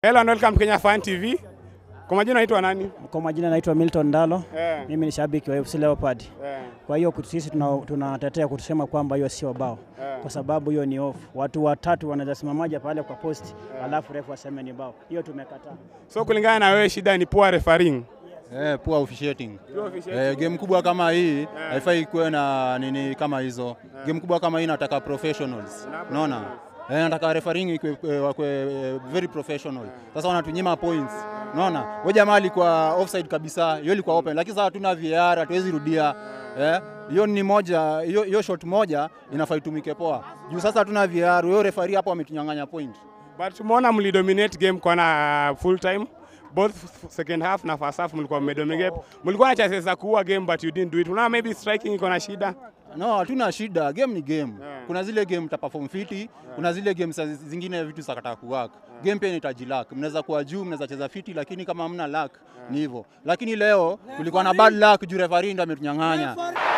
Hello and welcome Kenya Fan TV. Kwa majina naitwa nani? Kwa majina naitwa Milton Ndalo. Eh. Mimi ni shabiki wa FC Leopard. Eh. Kwa hiyo kutu- sisi tuna- tunatetea kutusema kwamba hiyo sio bao, Eh. kwa sababu hiyo ni off. Watu watatu wanaweza simamaja pale kwa post, alafu refu aseme ni bao. Hiyo tumekataa. So kulingana na wewe shida ni poor refereeing. Eh, poor officiating. Poor officiating. Eh, game kubwa kama hii haifai kuwe na nini kama hizo. Game kubwa kama hii nataka professionals. Unaona? Eh, nataka refereeing ikwe eh, wakwe eh, very professional. Sasa wanatunyima points. Unaona? Wewe jamaa alikuwa offside kabisa, hiyo ilikuwa open. Lakini sasa hatuna VAR, hatuwezi rudia. Eh, hiyo ni moja, hiyo hiyo shot moja inafaa itumike poa. Juu sasa hatuna VAR, huyo referee hapo ametunyang'anya point. But tumeona mlidominate game kwa na full time. Both second half na first half mlikuwa mmedominate. Mlikuwa na chances za kuua game but you didn't do it. Unaona maybe striking iko na shida. No, hatuna shida. Game ni game. Yeah. Kuna zile game ta perform fiti, kuna zile game sa zingine vitu sakata kuwork. Game pia inahitaji luck. Mnaweza kuwa juu, mnaweza cheza fiti lakini kama hamna luck ni hivyo. Lakini leo tulikuwa na bad luck juu referee ndo ametunyang'anya.